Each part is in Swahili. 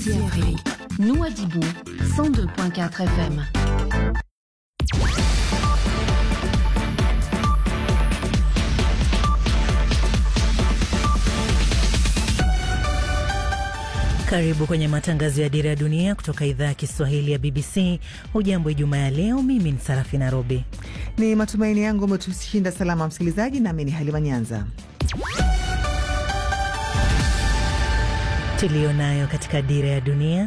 Midi Afrique. Nouadhibou, 102.4 FM. Karibu kwenye matangazo ya Dira ya Dunia kutoka idhaa ya Kiswahili ya BBC. Hujambo Ijumaa ya leo, mimi ni Sarafi Nairobi. Ni matumaini yangu umetushinda salama msikilizaji, nami ni Halima Nyanza. Tuliyo nayo katika Dira ya Dunia.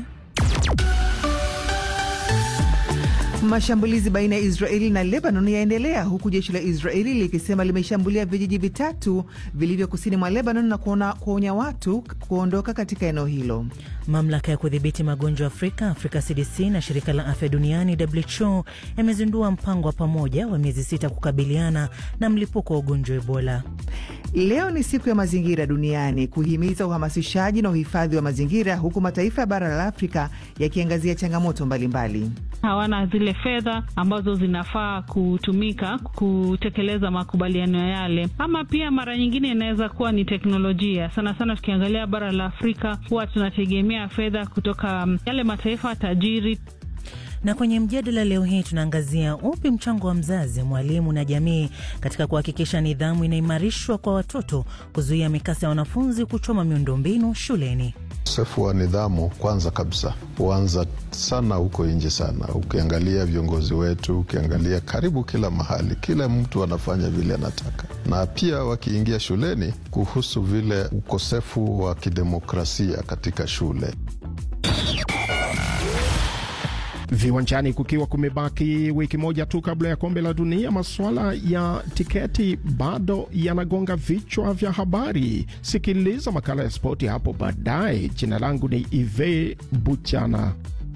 Mashambulizi baina ya Israeli na Lebanon yaendelea huku jeshi la Israeli likisema limeshambulia vijiji vitatu vilivyo kusini mwa Lebanon na kuonya watu kuondoka katika eneo hilo. Mamlaka ya kudhibiti magonjwa Afrika, Afrika CDC na shirika la afya duniani WHO yamezindua mpango wa pamoja wa miezi sita kukabiliana na mlipuko wa ugonjwa wa Ebola. Leo ni siku ya mazingira duniani, kuhimiza uhamasishaji na uhifadhi wa mazingira, huku mataifa ya bara la Afrika yakiangazia changamoto mbalimbali mbali. Hawana zile fedha ambazo zinafaa kutumika kutekeleza makubaliano yale, ama pia mara nyingine inaweza kuwa ni teknolojia. Sana sana tukiangalia bara la Afrika huwa tunategemea fedha kutoka yale mataifa tajiri. Na kwenye mjadala leo hii tunaangazia upi mchango wa mzazi, mwalimu na jamii katika kuhakikisha nidhamu inaimarishwa kwa watoto, kuzuia mikasa ya wanafunzi kuchoma miundombinu shuleni. Ukosefu wa nidhamu kwanza kabisa huanza sana huko nje sana. Ukiangalia viongozi wetu, ukiangalia karibu kila mahali, kila mtu anafanya vile anataka, na pia wakiingia shuleni, kuhusu vile ukosefu wa kidemokrasia katika shule. Viwanjani kukiwa kumebaki wiki moja tu kabla ya kombe la dunia, masuala ya tiketi bado yanagonga vichwa vya habari. Sikiliza makala ya spoti hapo baadaye. Jina langu ni Ive Buchana.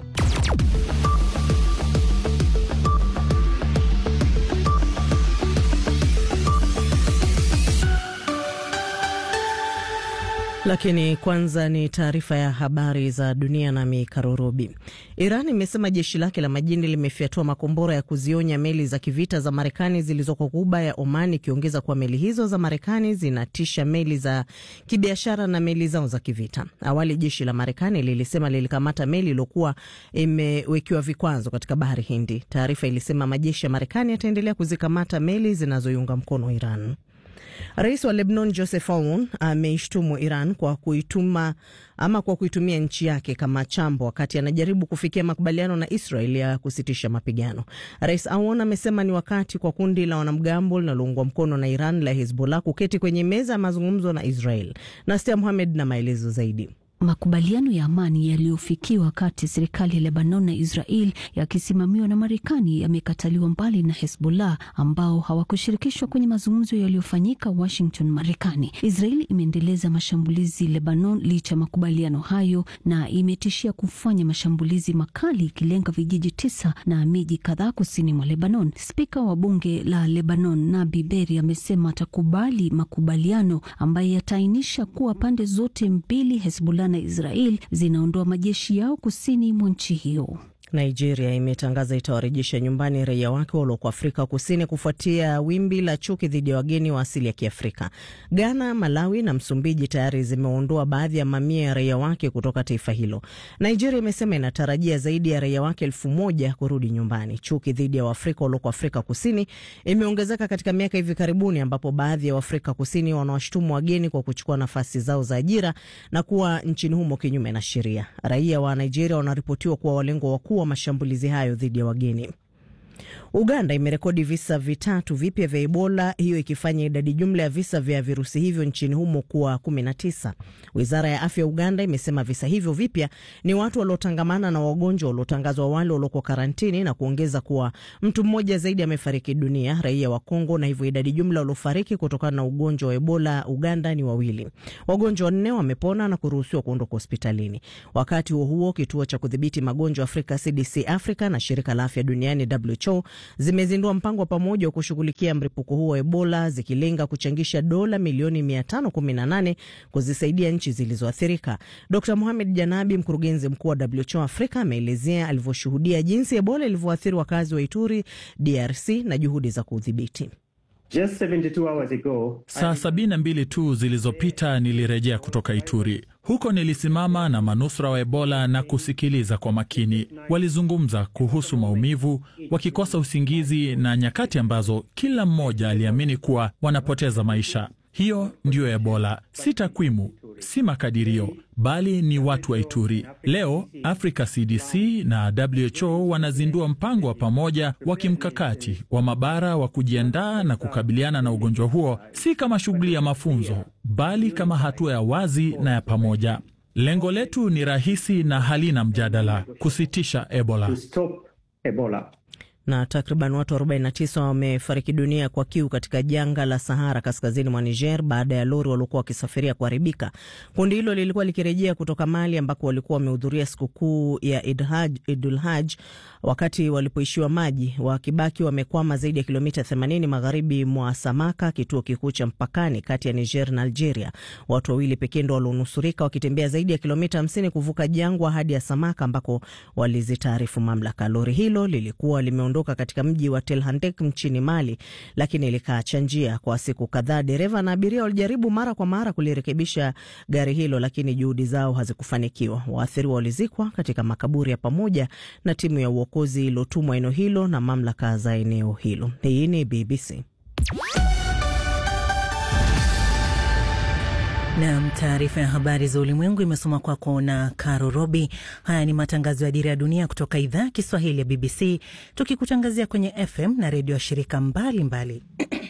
Lakini kwanza ni taarifa ya habari za dunia nami Karurubi. Iran imesema jeshi lake la majini limefyatua makombora ya kuzionya meli za kivita za Marekani zilizoko Ghuba ya Oman, ikiongeza kuwa meli hizo za Marekani zinatisha meli za kibiashara na meli zao za kivita. Awali jeshi la Marekani lilisema lilikamata meli iliyokuwa imewekiwa vikwazo katika bahari Hindi. Taarifa ilisema majeshi ya Marekani yataendelea kuzikamata meli zinazoiunga mkono Iran. Rais wa Lebanon Joseph Aoun ameishtumu Iran kwa kuituma ama kwa kuitumia nchi yake kama chambo wakati anajaribu kufikia makubaliano na Israel ya kusitisha mapigano. Rais Aoun amesema ni wakati kwa kundi la wanamgambo linaloungwa mkono na Iran la Hezbollah kuketi kwenye meza ya mazungumzo na Israel. Nastia Muhamed na maelezo zaidi. Makubaliano ya amani yaliyofikiwa kati ya serikali ya Lebanon na Israel yakisimamiwa na Marekani yamekataliwa mbali na Hezbollah ambao hawakushirikishwa kwenye mazungumzo yaliyofanyika Washington, Marekani. Israel imeendeleza mashambulizi Lebanon licha ya makubaliano hayo na imetishia kufanya mashambulizi makali ikilenga vijiji tisa na miji kadhaa kusini mwa Lebanon. Spika wa bunge la Lebanon Nabi Berri amesema atakubali makubaliano ambayo yataainisha kuwa pande zote mbili Hezbollah na Israel zinaondoa majeshi yao kusini mwa nchi hiyo. Nigeria imetangaza itawarejesha nyumbani raia wake walioko Afrika Kusini kufuatia wimbi la chuki dhidi ya wageni wa asili ya Kiafrika. Ghana, Malawi na Msumbiji tayari zimeondoa baadhi ya mamia ya raia wake kutoka taifa hilo. Nigeria imesema inatarajia zaidi ya raia wake elfu moja kurudi nyumbani. Chuki dhidi ya Waafrika walioko Afrika Kusini imeongezeka katika miaka hivi karibuni, ambapo baadhi ya Waafrika Kusini wanawashutumu wageni kwa kuchukua nafasi zao za ajira na kuwa nchini humo kinyume na sheria. Raia wa Nigeria wanaripotiwa kuwa walengwa wakuu wa mashambulizi hayo dhidi ya wageni. Uganda imerekodi visa vitatu vipya vya Ebola, hiyo ikifanya idadi jumla ya visa vya virusi hivyo nchini humo kuwa 19. Wizara ya afya ya Uganda imesema visa hivyo vipya ni watu waliotangamana na wagonjwa waliotangazwa awali walioko karantini, na kuongeza kuwa mtu mmoja zaidi amefariki dunia, raia wa Kongo, na hivyo idadi jumla waliofariki kutokana na ugonjwa wa Ebola Uganda ni wawili. Wagonjwa wanne wamepona na kuruhusiwa kuondoka hospitalini. Wakati huo huo, kituo cha kudhibiti magonjwa Afrika CDC Africa na shirika la afya duniani WHO zimezindua mpango wa pamoja wa kushughulikia mlipuko huo wa Ebola zikilenga kuchangisha dola milioni 518 kuzisaidia nchi zilizoathirika. Dr Mohamed Janabi, mkurugenzi mkuu wa WHO Afrika, ameelezea alivyoshuhudia jinsi Ebola ilivyoathiri wakazi wa Ituri, DRC na juhudi za kuudhibiti. Saa sabini na mbili tu zilizopita nilirejea kutoka Ituri. Huko nilisimama na manusura wa Ebola na kusikiliza kwa makini. Walizungumza kuhusu maumivu, wakikosa usingizi na nyakati ambazo kila mmoja aliamini kuwa wanapoteza maisha. Hiyo ndiyo Ebola, si takwimu, si makadirio, bali ni watu wa Ituri. Leo Africa CDC na WHO wanazindua mpango wa pamoja wa kimkakati wa mabara wa kujiandaa na kukabiliana na ugonjwa huo, si kama shughuli ya mafunzo, bali kama hatua ya wazi na ya pamoja. Lengo letu ni rahisi na halina mjadala: kusitisha Ebola. na takriban watu 49 wamefariki dunia kwa kiu katika jangwa la Sahara kaskazini mwa Niger baada ya lori waliokuwa wakisafiria kuharibika. Kundi hilo lilikuwa likirejea kutoka Mali ambako walikuwa wamehudhuria sikukuu ya Idul Haj wakati walipoishiwa maji, wakibaki wamekwama zaidi ya kilomita 80 magharibi mwa Samaka, kituo kikuu cha mpakani kati ya Niger na Algeria. Watu wawili pekee ndo walionusurika wakitembea zaidi ya kilomita 50 kuvuka jangwa hadi ya Samaka ambako walizitaarifu mamlaka. Lori hilo lilikuwa limeondoka katika mji wa Tel Handek nchini Mali, lakini likaacha njia kwa siku kadhaa. Dereva na abiria walijaribu mara kwa mara kulirekebisha gari hilo, lakini juhudi zao hazikufanikiwa. Waathiriwa walizikwa katika makaburi ya pamoja na timu ya uokozi iliyotumwa eneo hilo na mamlaka za eneo hilo. Hii ni BBC. Nam, taarifa ya habari za ulimwengu imesoma kwako na Caro Robi. Haya ni matangazo ya Dira ya Dunia kutoka idhaa ya Kiswahili ya BBC, tukikutangazia kwenye FM na redio ya shirika mbalimbali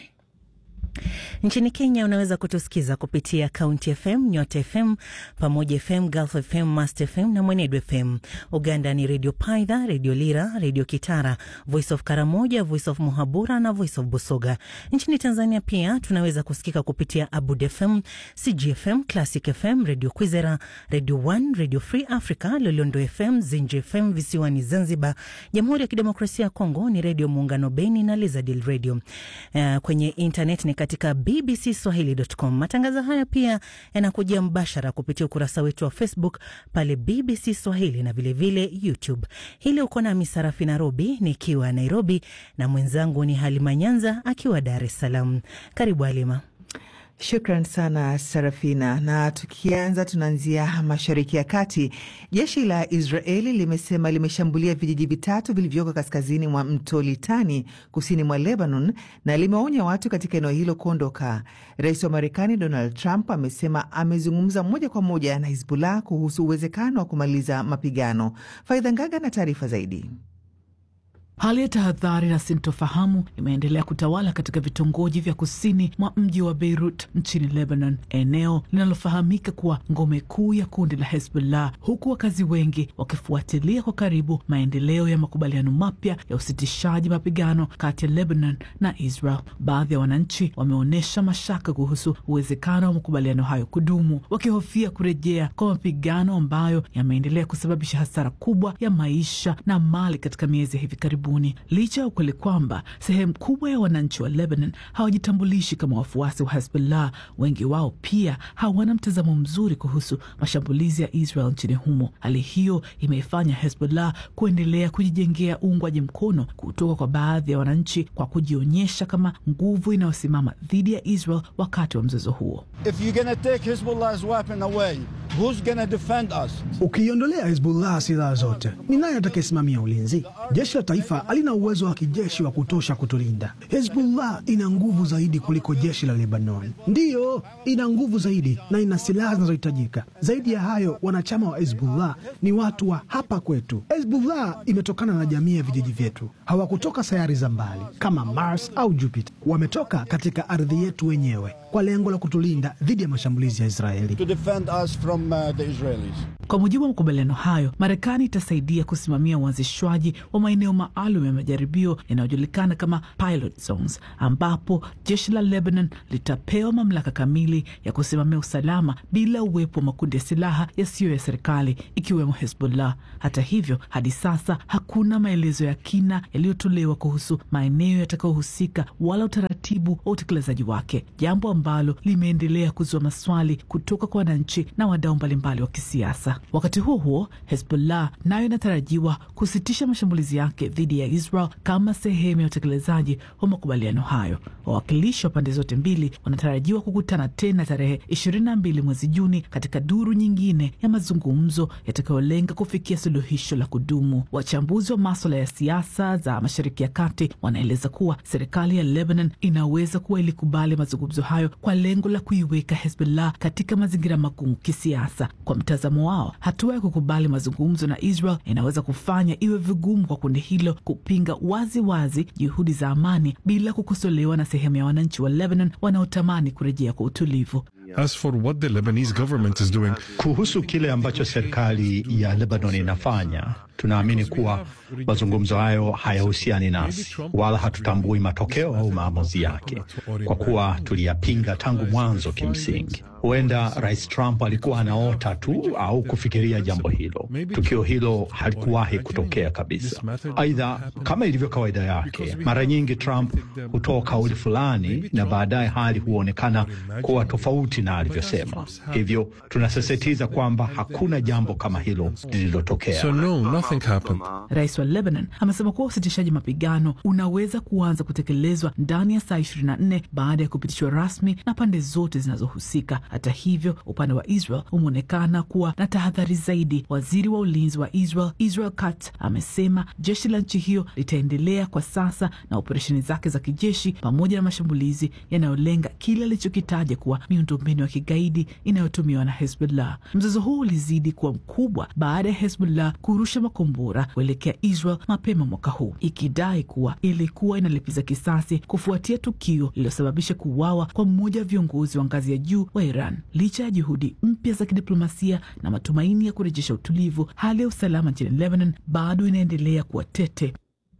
Nchini Kenya unaweza kutusikiza kupitia County FM, Nyota FM, Pamoja FM, Gulf FM, Mast FM na Mwenedu FM. Uganda ni Redio Paidha, Redio Lira, Redio Kitara, Voice of Karamoja, Voice of Muhabura na Voice of Busoga. Nchini Tanzania pia tunaweza kusikika kupitia Abud FM, CGFM, Classic FM, Redio Kwizera, Redio One, Redio Free Africa, Lolondo FM, Zinji FM visiwani Zanzibar. Jamhuri ya Kidemokrasia ya Kongo ni Redio Muungano Beni na Lizadil Radio. Uh, kwenye internet ni katika bbcswahili.com. Matangazo haya pia yanakujia mbashara kupitia ukurasa wetu wa Facebook pale BBC Swahili na vilevile vile YouTube. Hili uko nami Sarafi Nairobi nikiwa Nairobi na mwenzangu ni Halima Nyanza akiwa Dar es Salaam. Karibu Halima. Shukran sana Sarafina. Na tukianza, tunaanzia mashariki ya kati. Jeshi la Israeli limesema limeshambulia vijiji vitatu vilivyoko kaskazini mwa mto Litani, kusini mwa Lebanon, na limeonya watu katika eneo hilo kuondoka. Rais wa Marekani Donald Trump amesema amezungumza moja kwa moja na Hizbullah kuhusu uwezekano wa kumaliza mapigano. Faidha Ngaga na taarifa zaidi. Hali ya tahadhari na sintofahamu imeendelea kutawala katika vitongoji vya kusini mwa mji wa Beirut nchini Lebanon, eneo linalofahamika kuwa ngome kuu ya kundi la Hezbollah, huku wakazi wengi wakifuatilia kwa karibu maendeleo ya makubaliano mapya ya usitishaji mapigano kati ya Lebanon na Israel. Baadhi ya wananchi wameonyesha mashaka kuhusu uwezekano wa makubaliano hayo kudumu, wakihofia kurejea kwa mapigano ambayo yameendelea kusababisha hasara kubwa ya maisha na mali katika miezi ya hivi karibuni. Licha ya ukweli kwamba sehemu kubwa ya wananchi wa Lebanon hawajitambulishi kama wafuasi wa Hezbollah, wengi wao pia hawana mtazamo mzuri kuhusu mashambulizi ya Israel nchini humo. Hali hiyo imeifanya Hezbollah kuendelea kujijengea uungwaji mkono kutoka kwa baadhi ya wananchi kwa kujionyesha kama nguvu inayosimama dhidi ya Israel wakati wa mzozo huo. Ukiiondolea Hezbollah silaha zote, ni nani atakayesimamia ulinzi? Jeshi la taifa halina uwezo wa kijeshi wa kutosha kutulinda. Hezbollah ina nguvu zaidi kuliko jeshi la Lebanon, ndiyo ina nguvu zaidi na ina silaha zinazohitajika. Zaidi ya hayo, wanachama wa Hezbollah ni watu wa hapa kwetu. Hezbollah imetokana na jamii ya vijiji vyetu, hawakutoka sayari za mbali kama Mars au Jupiter. Wametoka katika ardhi yetu wenyewe kwa lengo la kutulinda dhidi ya mashambulizi ya Israeli. From, uh, the Israelis. Kwa mujibu wa makubaliano hayo, Marekani itasaidia kusimamia uanzishwaji wa maeneo maalum ya majaribio yanayojulikana kama pilot zones, ambapo jeshi la Lebanon litapewa mamlaka kamili ya kusimamia usalama bila uwepo wa makundi ya silaha yasiyo ya serikali ikiwemo Hezbollah. Hata hivyo, hadi sasa hakuna maelezo ya kina yaliyotolewa kuhusu maeneo yatakayohusika wala utaratibu wa utekelezaji wake, jambo ambalo limeendelea kuzua maswali kutoka kwa wananchi na wadau mbalimbali wa kisiasa. Wakati huo huo, Hezbollah nayo inatarajiwa kusitisha mashambulizi yake dhidi ya Israel kama sehemu ya utekelezaji wa makubaliano hayo. Wawakilishi wa pande zote mbili wanatarajiwa kukutana tena tarehe 22 mwezi Juni katika duru nyingine ya mazungumzo yatakayolenga kufikia suluhisho la kudumu. Wachambuzi wa maswala ya siasa za Mashariki ya Kati wanaeleza kuwa serikali ya Lebanon inaweza kuwa ilikubali mazungumzo hayo kwa lengo la kuiweka Hezbollah katika mazingira magumu kisiasa. Kwa mtazamo wao, hatua ya kukubali mazungumzo na Israel inaweza kufanya iwe vigumu kwa kundi hilo kupinga wazi wazi juhudi za amani bila kukosolewa na sehemu ya wananchi wa Lebanon wanaotamani kurejea kwa utulivu. As for what the Lebanese government is doing, kuhusu kile ambacho serikali ya Lebanon inafanya, tunaamini kuwa mazungumzo hayo hayahusiani nasi wala hatutambui matokeo au maamuzi yake, kwa kuwa tuliyapinga tangu mwanzo. Kimsingi, huenda Rais Trump alikuwa anaota tu au kufikiria jambo hilo. Tukio hilo halikuwahi kutokea kabisa. Aidha, kama ilivyo kawaida yake, mara nyingi Trump hutoa kauli fulani na baadaye hali huonekana kuwa tofauti na alivyosema. Hivyo tunasisitiza kwamba hakuna jambo kama hilo lililotokea. So no, nothing happened. Rais wa Lebanon amesema kuwa usitishaji mapigano unaweza kuanza kutekelezwa ndani ya saa 24 baada ya kupitishwa rasmi na pande zote zinazohusika. Hata hivyo, upande wa Israel umeonekana kuwa na tahadhari zaidi. Waziri wa ulinzi wa Israel Israel Katz amesema jeshi la nchi hiyo litaendelea kwa sasa na operesheni zake za kijeshi pamoja na mashambulizi yanayolenga kile alichokitaja kuwa miundombinu ya kigaidi inayotumiwa na Hezbollah. Mzozo huu ulizidi kuwa mkubwa baada ya Hezbollah kurusha makombora kuelekea Israel mapema mwaka huu, ikidai kuwa ilikuwa inalipiza kisasi kufuatia tukio lililosababisha kuuawa kwa mmoja wa viongozi wa ngazi ya juu wa Iran. Licha ya juhudi mpya za kidiplomasia na matumaini ya kurejesha utulivu, hali ya usalama nchini Lebanon bado inaendelea kuwa tete.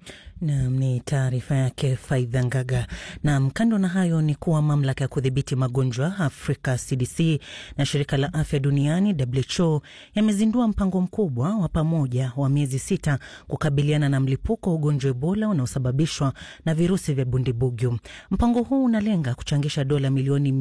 Nam ni taarifa yake Faidha Ngaga. Nam, kando na hayo ni kuwa mamlaka ya kudhibiti magonjwa Afrika CDC na shirika la afya duniani WHO yamezindua mpango mkubwa wa pamoja wa miezi sita kukabiliana na mlipuko wa ugonjwa Ebola unaosababishwa na virusi vya bundibugyo. Mpango huu unalenga kuchangisha dola milioni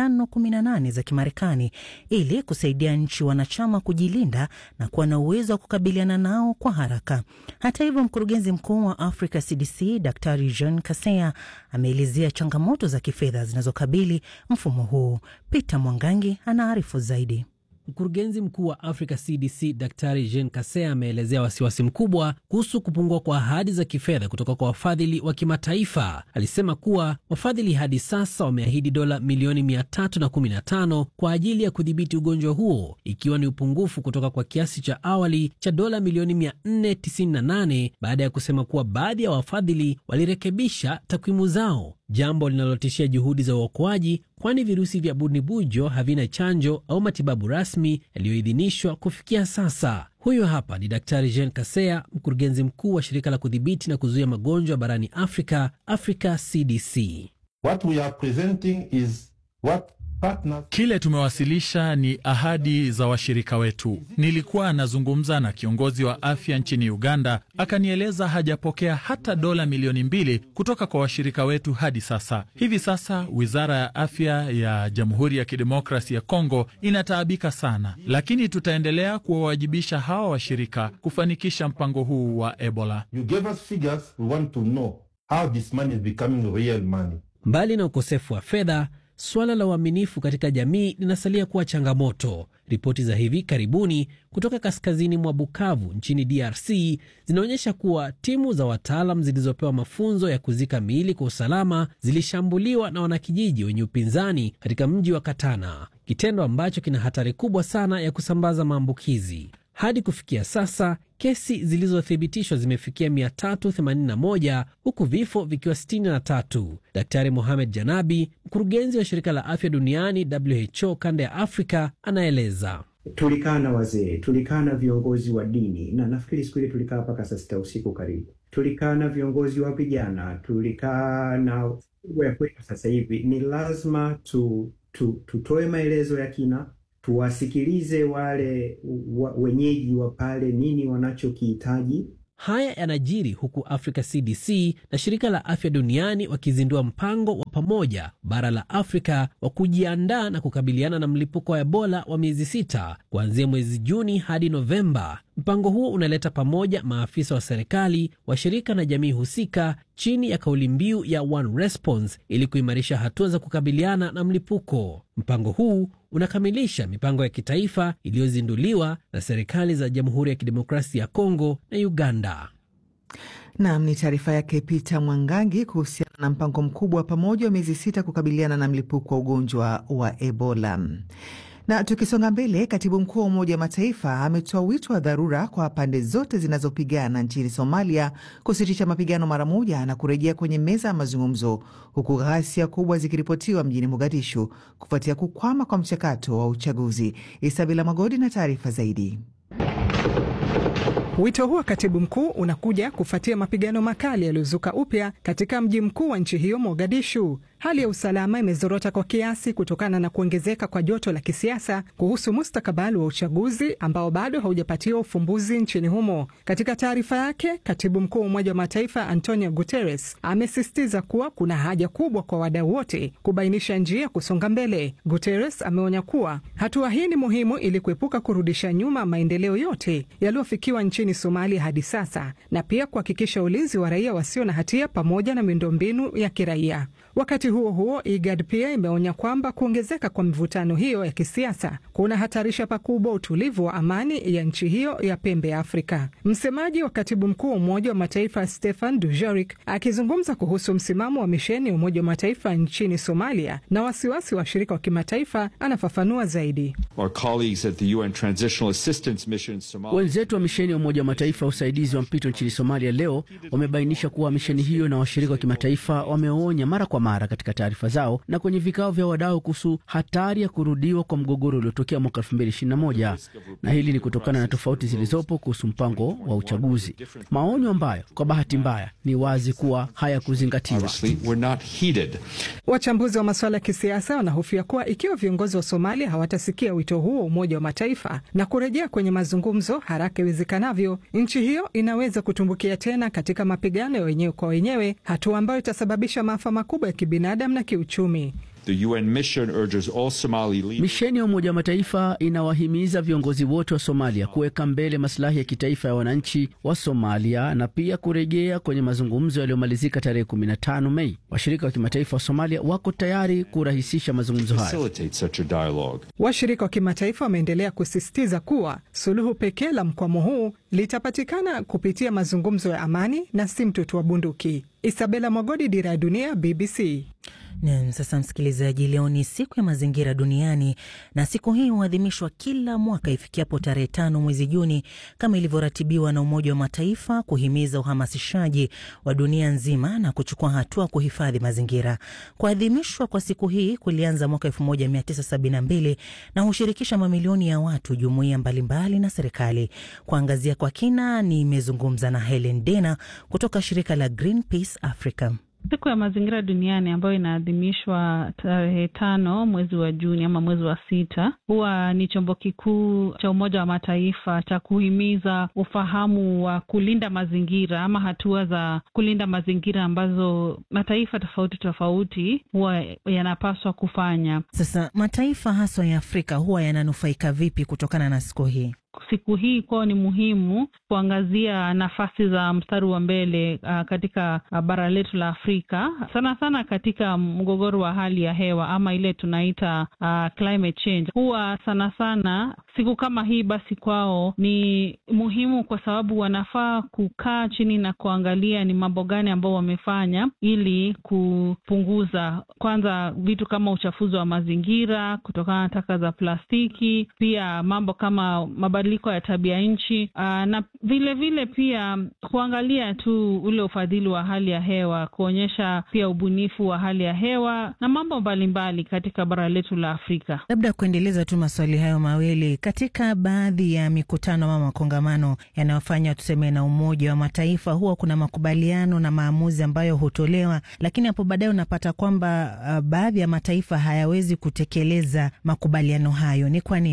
518 za Kimarekani ili kusaidia nchi wanachama kujilinda na kuwa na uwezo wa kukabiliana nao kwa haraka. Hata hivyo, mkurugenzi mkuu wa Africa CDC Daktari Jean Kaseya ameelezea changamoto za kifedha zinazokabili mfumo huu. Peter Mwangangi anaarifu zaidi. Mkurugenzi mkuu wa Africa CDC Daktari Jean Kaseya ameelezea wasiwasi mkubwa kuhusu kupungua kwa ahadi za kifedha kutoka kwa wafadhili wa kimataifa. Alisema kuwa wafadhili hadi sasa wameahidi dola milioni 315 kwa ajili ya kudhibiti ugonjwa huo, ikiwa ni upungufu kutoka kwa kiasi cha awali cha dola milioni 498 baada ya kusema kuwa baadhi ya wafadhili walirekebisha takwimu zao, jambo linalotishia juhudi za uokoaji, kwani virusi vya bunibujo havina chanjo au matibabu rasmi yaliyoidhinishwa kufikia sasa. Huyo hapa ni Daktari Jean Kaseya, mkurugenzi mkuu wa shirika la kudhibiti na kuzuia magonjwa barani Afrika, Africa CDC. What we are presenting is what partners... Kile tumewasilisha ni ahadi za washirika wetu. Nilikuwa nazungumza na kiongozi wa afya nchini Uganda, akanieleza hajapokea hata dola milioni mbili kutoka kwa washirika wetu hadi sasa. Hivi sasa wizara ya afya ya Jamhuri ya Kidemokrasi ya Kongo inataabika sana, lakini tutaendelea kuwawajibisha hawa washirika kufanikisha mpango huu wa Ebola. You gave us figures, we want to know how this money is becoming real money. Mbali na ukosefu wa fedha Suala la uaminifu katika jamii linasalia kuwa changamoto. Ripoti za hivi karibuni kutoka kaskazini mwa Bukavu nchini DRC zinaonyesha kuwa timu za wataalam zilizopewa mafunzo ya kuzika miili kwa usalama zilishambuliwa na wanakijiji wenye upinzani katika mji wa Katana, kitendo ambacho kina hatari kubwa sana ya kusambaza maambukizi. Hadi kufikia sasa kesi zilizothibitishwa zimefikia 381 huku vifo vikiwa 63. Daktari Mohamed Janabi, mkurugenzi wa shirika la afya duniani WHO kanda ya Afrika, anaeleza. Tulikaa na wazee, tulikaa na viongozi wa dini, na nafikiri siku ile tulikaa mpaka saa sita usiku karibu. Tulikaa na viongozi wa vijana, tulikaa na ya kwetu. Sasa hivi ni lazima tu, tu, tutoe maelezo ya kina tuwasikilize wale wa, wenyeji wa pale nini wanachokihitaji, Haya yanajiri huku Africa CDC na shirika la afya duniani wakizindua mpango wa pamoja bara la Afrika wa kujiandaa na kukabiliana na mlipuko wa Ebola wa miezi sita kuanzia mwezi Juni hadi Novemba. Mpango huo unaleta pamoja maafisa wa serikali, washirika na jamii husika chini ya kauli mbiu ya One Response ili kuimarisha hatua za kukabiliana na mlipuko. Mpango huu unakamilisha mipango ya kitaifa iliyozinduliwa na serikali za Jamhuri ya Kidemokrasia ya Kongo na Uganda. Nam ni taarifa yake Peter Mwangangi kuhusiana na mpango mkubwa wa pamoja wa miezi sita kukabiliana na mlipuko wa ugonjwa wa Ebola. Na tukisonga mbele, katibu mkuu wa Umoja wa Mataifa ametoa wito wa dharura kwa pande zote zinazopigana nchini Somalia kusitisha mapigano mara moja na kurejea kwenye meza ya mazungumzo, huku ghasia kubwa zikiripotiwa mjini Mogadishu kufuatia kukwama kwa mchakato wa uchaguzi. Isabela Magodi na taarifa zaidi. Wito huo katibu mkuu unakuja kufuatia mapigano makali yaliyozuka upya katika mji mkuu wa nchi hiyo Mogadishu. Hali ya usalama imezorota kwa kiasi kutokana na kuongezeka kwa joto la kisiasa kuhusu mustakabali wa uchaguzi ambao bado haujapatiwa ufumbuzi nchini humo. Katika taarifa yake, katibu mkuu wa Umoja wa Mataifa Antonio Guterres amesisitiza kuwa kuna haja kubwa kwa wadau wote kubainisha njia ya kusonga mbele. Guterres ameonya kuwa hatua hii ni muhimu ili kuepuka kurudisha nyuma maendeleo yote yaliyofikiwa nchini Somalia hadi sasa na pia kuhakikisha ulinzi wa raia wasio na hatia pamoja na miundombinu ya kiraia. Wakati huo huo, IGAD pia imeonya kwamba kuongezeka kwa mivutano hiyo ya kisiasa kunahatarisha pakubwa utulivu wa amani ya nchi hiyo ya pembe ya Afrika. Msemaji wa katibu mkuu wa Umoja wa Mataifa Stefan Dujarric akizungumza kuhusu msimamo wa misheni ya Umoja wa Mataifa nchini Somalia na wasiwasi wa washirika wa kimataifa, anafafanua zaidi. Wenzetu wa misheni ya Umoja wa Mataifa ya usaidizi wa mpito nchini Somalia leo wamebainisha kuwa misheni hiyo na washirika wa kimataifa wameonya mara kwa mara katika taarifa zao na kwenye vikao vya wadau kuhusu hatari ya kurudiwa kwa mgogoro uliotokea mwaka 2021 na hili ni kutokana na tofauti zilizopo kuhusu mpango wa uchaguzi, maonyo ambayo kwa bahati mbaya ni wazi kuwa hayakuzingatiwa. Wachambuzi wa masuala ya kisiasa wanahofia kuwa ikiwa viongozi wa Somalia hawatasikia wito huo wa Umoja wa Mataifa na kurejea kwenye mazungumzo haraka iwezekanavyo, nchi hiyo inaweza kutumbukia tena katika mapigano ya wenyewe kwa wenyewe, hatua ambayo itasababisha maafa makubwa ya kibinadamu na kiuchumi. Misheni ya Umoja wa Mataifa inawahimiza viongozi wote wa Somalia kuweka mbele masilahi ya kitaifa ya wananchi wa Somalia na pia kurejea kwenye mazungumzo yaliyomalizika tarehe 15 Mei. Washirika wa kimataifa wa Somalia wako tayari kurahisisha mazungumzo hayo. Washirika wa kimataifa wameendelea kusisitiza kuwa suluhu pekee la mkwamo huu litapatikana kupitia mazungumzo ya amani na si mtutu wa bunduki. Isabela Mwagodi, Dira ya Dunia, BBC. Nam, sasa msikilizaji, leo ni siku ya mazingira duniani na siku hii huadhimishwa kila mwaka ifikiapo tarehe tano mwezi Juni kama ilivyoratibiwa na Umoja wa Mataifa kuhimiza uhamasishaji wa dunia nzima na kuchukua hatua kuhifadhi mazingira. Kuadhimishwa kwa siku hii kulianza mwaka 1972 na hushirikisha mamilioni ya watu, jumuiya mbalimbali na serikali. Kuangazia kwa kina, nimezungumza na Helen Dena kutoka shirika la Greenpeace Africa. Siku ya mazingira duniani ambayo inaadhimishwa tarehe tano mwezi wa Juni ama mwezi wa sita huwa ni chombo kikuu cha Umoja wa Mataifa cha kuhimiza ufahamu wa kulinda mazingira ama hatua za kulinda mazingira ambazo mataifa tofauti tofauti huwa yanapaswa kufanya. Sasa mataifa haswa ya Afrika huwa yananufaika vipi kutokana na siku hii? Siku hii kwao ni muhimu kuangazia nafasi za mstari wa mbele uh, katika uh, bara letu la Afrika sana sana katika mgogoro wa hali ya hewa ama ile tunaita uh, climate change. Huwa sana sana siku kama hii basi kwao ni muhimu kwa sababu wanafaa kukaa chini na kuangalia ni mambo gani ambao wamefanya ili kupunguza kwanza vitu kama uchafuzi wa mazingira kutokana na taka za plastiki, pia mambo kama mabadiliko ya tabia nchi na vile vile pia kuangalia tu ule ufadhili wa hali ya hewa, kuonyesha pia ubunifu wa hali ya hewa na mambo mbalimbali katika bara letu la Afrika. Labda kuendeleza tu maswali hayo mawili, katika baadhi ya mikutano ama makongamano yanayofanywa tuseme na Umoja wa Mataifa, huwa kuna makubaliano na maamuzi ambayo hutolewa, lakini hapo baadaye unapata kwamba uh, baadhi ya mataifa hayawezi kutekeleza makubaliano hayo. Ni kwa nini?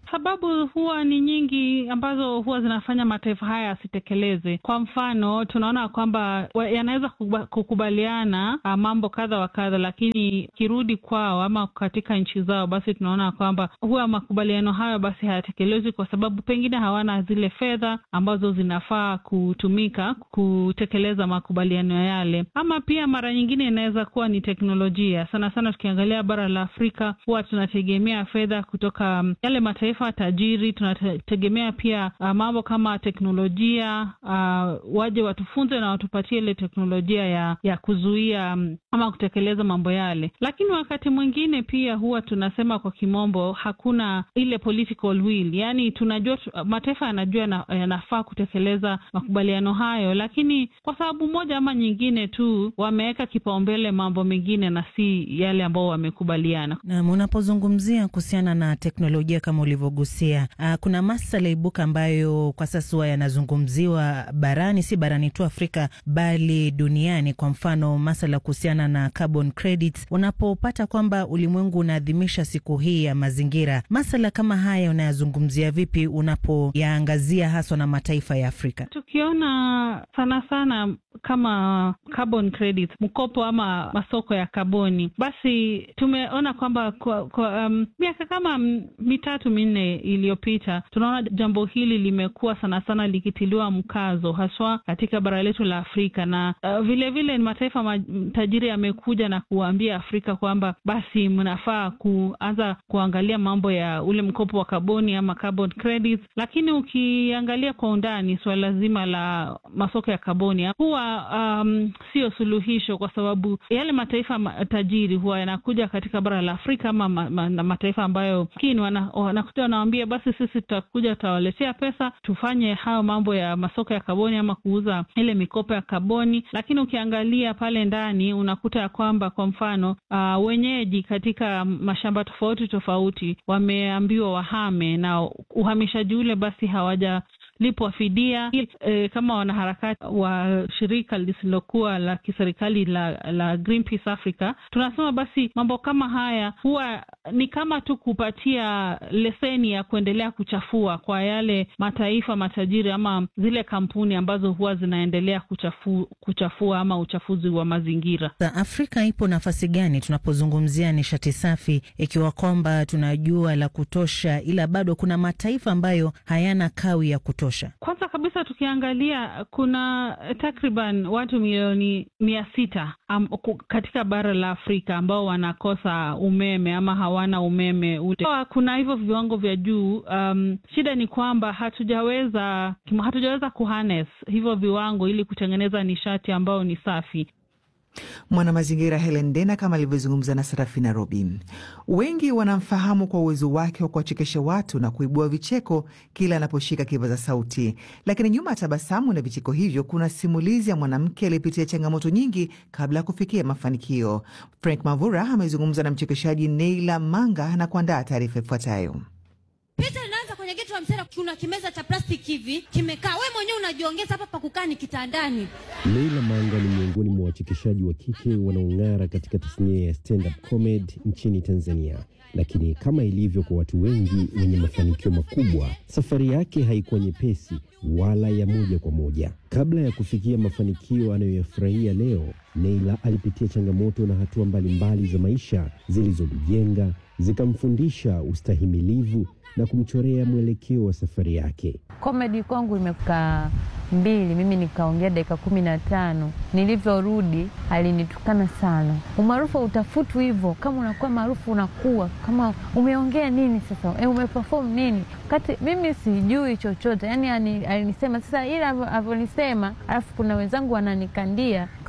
Sababu huwa ni nyingi ambazo huwa zinafanya mataifa haya yasitekeleze. Kwa mfano, tunaona kwamba yanaweza kukubaliana mambo kadha wa kadha, lakini kirudi kwao ama katika nchi zao, basi tunaona kwamba huwa makubaliano hayo basi hayatekelezwi kwa sababu pengine hawana zile fedha ambazo zinafaa kutumika kutekeleza makubaliano yale, ama pia mara nyingine inaweza kuwa ni teknolojia. Sana sana tukiangalia bara la Afrika huwa tunategemea fedha kutoka yale mataifa tajiri. Tunategemea pia uh, mambo kama teknolojia uh, waje watufunze na watupatie ile teknolojia ya ya kuzuia um, ama kutekeleza mambo yale, lakini wakati mwingine pia huwa tunasema kwa kimombo hakuna ile political will, yani tunajua mataifa yanajua yanafaa kutekeleza makubaliano hayo, lakini kwa sababu moja ama nyingine tu wameweka kipaumbele mambo mengine na si yale ambao wamekubaliana. Naam, unapozungumzia kuhusiana na teknolojia kama ulivyogusia, uh, kuna masala ibuka ambayo kwa sasa huwa yanazungumziwa barani, si barani tu Afrika bali duniani. Kwa mfano masala kuhusiana na carbon credits. Unapopata kwamba ulimwengu unaadhimisha siku hii ya mazingira, masala kama haya unayazungumzia vipi unapoyaangazia haswa na mataifa ya Afrika? Tukiona sana sana kama carbon credits, mkopo ama masoko ya kaboni, basi tumeona kwamba kwa, kwa um, miaka kama mitatu minne iliyopita tunaona jambo hili limekuwa sana sana likitiliwa mkazo haswa katika bara letu la Afrika na uh, vile vile mataifa tajiri yamekuja na kuwaambia Afrika kwamba basi mnafaa kuanza kuangalia mambo ya ule mkopo wa kaboni ama carbon credits, lakini ukiangalia kwa undani suala zima la masoko ya kaboni huwa um, sio suluhisho, kwa sababu yale mataifa tajiri huwa yanakuja katika bara la Afrika ama ma, ma, na mataifa ambayo kini wanakuja wanawambia, basi sisi tutakuja tutawaletea pesa tufanye hayo mambo ya masoko ya kaboni ama kuuza ile mikopo ya kaboni, lakini ukiangalia pale ndani unakuta ya kwamba kwa mfano uh, wenyeji katika mashamba tofauti tofauti wameambiwa wahame na uhamishaji ule basi hawaja lipwa fidia e, kama wanaharakati wa shirika lisilokuwa la kiserikali la, la Greenpeace Africa tunasema basi mambo kama haya huwa ni kama tu kupatia leseni ya kuendelea kuchafua kwa yale mataifa matajiri ama zile kampuni ambazo huwa zinaendelea kuchafu, kuchafua ama uchafuzi wa mazingira. Afrika ipo nafasi gani tunapozungumzia nishati safi, ikiwa kwamba tunajua la kutosha, ila bado kuna mataifa ambayo hayana kawi ya kutosha? Kwanza kabisa tukiangalia kuna takriban watu milioni mia sita um, katika bara la Afrika ambao wanakosa umeme ama hawana umeme ule. Kuna hivyo viwango vya juu. Um, shida ni kwamba hatujaweza hatujaweza kuharness hivyo viwango ili kutengeneza nishati ambayo ni safi. Mwanamazingira Helen Dena kama alivyozungumza na Sarafina Robin. Wengi wanamfahamu kwa uwezo wake wa kuwachekesha watu na kuibua vicheko kila anaposhika kipaza sauti, lakini nyuma ya tabasamu na vicheko hivyo kuna simulizi ya mwanamke aliyepitia changamoto nyingi kabla ya kufikia mafanikio. Frank Mavura amezungumza na mchekeshaji Neila Manga na kuandaa taarifa ifuatayo. Picha inaanza kwenye geto la msera, kuna kimeza cha plastiki hivi kimekaa, we mwenyewe unajiongeza hapa pa kukaa ni kitandani. Leila Manga ni miongoni mwa wachekeshaji wa kike wanaong'ara katika tasnia ya stand-up comedy nchini Tanzania. Lakini kama ilivyo kwa watu wengi wenye mafanikio makubwa, safari yake haikuwa nyepesi wala ya moja kwa moja. Kabla ya kufikia mafanikio anayoyafurahia leo, Neila alipitia changamoto na hatua mbalimbali za maisha zilizomjenga, zikamfundisha ustahimilivu na kumchorea mwelekeo wa safari yake. Komedi kwangu imekaa mbili, mimi nikaongea dakika kumi na tano. Nilivyorudi alinitukana sana. Umaarufu utafutu hivyo, kama unakuwa maarufu unakuwa kama umeongea nini sasa, e, umeperform nini, wakati mimi sijui chochote. Yani alinisema sasa, ile avyonisema, alafu kuna wenzangu wananikandia